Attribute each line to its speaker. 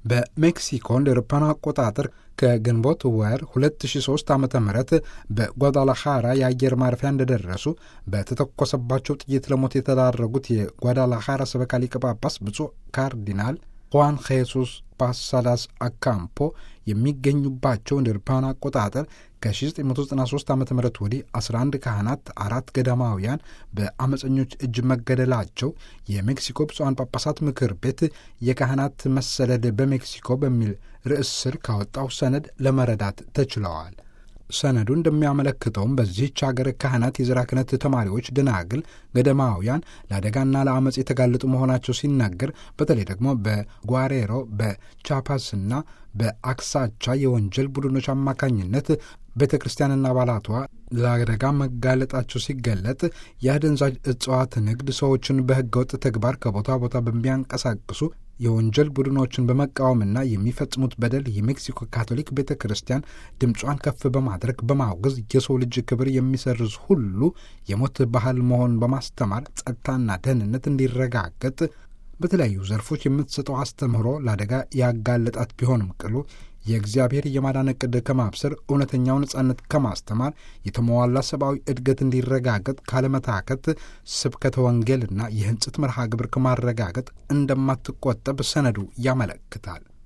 Speaker 1: በሜክሲኮ እንደ አውሮፓውያን አቆጣጠር ከግንቦት ወር 2003 ዓ ም በጓዳላኻራ የአየር ማረፊያ እንደደረሱ በተተኮሰባቸው ጥይት ለሞት የተዳረጉት የጓዳላኻራ ሰበካ ሊቀ ጳጳስ ብፁዕ ካርዲናል ሁዋን ሄሱስ ፓሳላስ አካምፖ የሚገኙባቸው እንደ አውሮፓውያን አቆጣጠር ከ1993 ዓ ም ወዲህ 11 ካህናት፣ አራት ገዳማውያን በአመፀኞች እጅ መገደላቸው የሜክሲኮ ብፁዓን ጳጳሳት ምክር ቤት የካህናት መሰደድ በሜክሲኮ በሚል ርዕስ ስር ካወጣው ሰነድ ለመረዳት ተችለዋል። ሰነዱ እንደሚያመለክተውም በዚህች ሀገር ካህናት፣ የዘራ ክህነት ተማሪዎች፣ ደናግል፣ ገደማውያን ለአደጋና ለአመፅ የተጋለጡ መሆናቸው ሲናገር በተለይ ደግሞ በጓሬሮ በቻፓስና በአክሳቻ የወንጀል ቡድኖች አማካኝነት ቤተ ክርስቲያንና አባላቷ ለአደጋ መጋለጣቸው ሲገለጥ የአደንዛዥ እጽዋት ንግድ ሰዎችን በህገወጥ ተግባር ከቦታ ቦታ በሚያንቀሳቅሱ የወንጀል ቡድኖችን በመቃወምና የሚፈጽሙት በደል የሜክሲኮ ካቶሊክ ቤተ ክርስቲያን ድምጿን ከፍ በማድረግ በማውገዝ የሰው ልጅ ክብር የሚሰርዝ ሁሉ የሞት ባህል መሆኑን በማስተማር ጸጥታና ደህንነት እንዲረጋገጥ በተለያዩ ዘርፎች የምትሰጠው አስተምህሮ ለአደጋ ያጋለጣት ቢሆንም ቅሉ የእግዚአብሔር የማዳን ዕቅድ ከማብሰር እውነተኛው ነጻነት ከማስተማር የተሟላ ሰብአዊ እድገት እንዲረጋገጥ ካለመታከት ስብከተ ወንጌልና የህንጽት መርሃ ግብር ከማረጋገጥ እንደማትቆጠብ ሰነዱ ያመለክታል።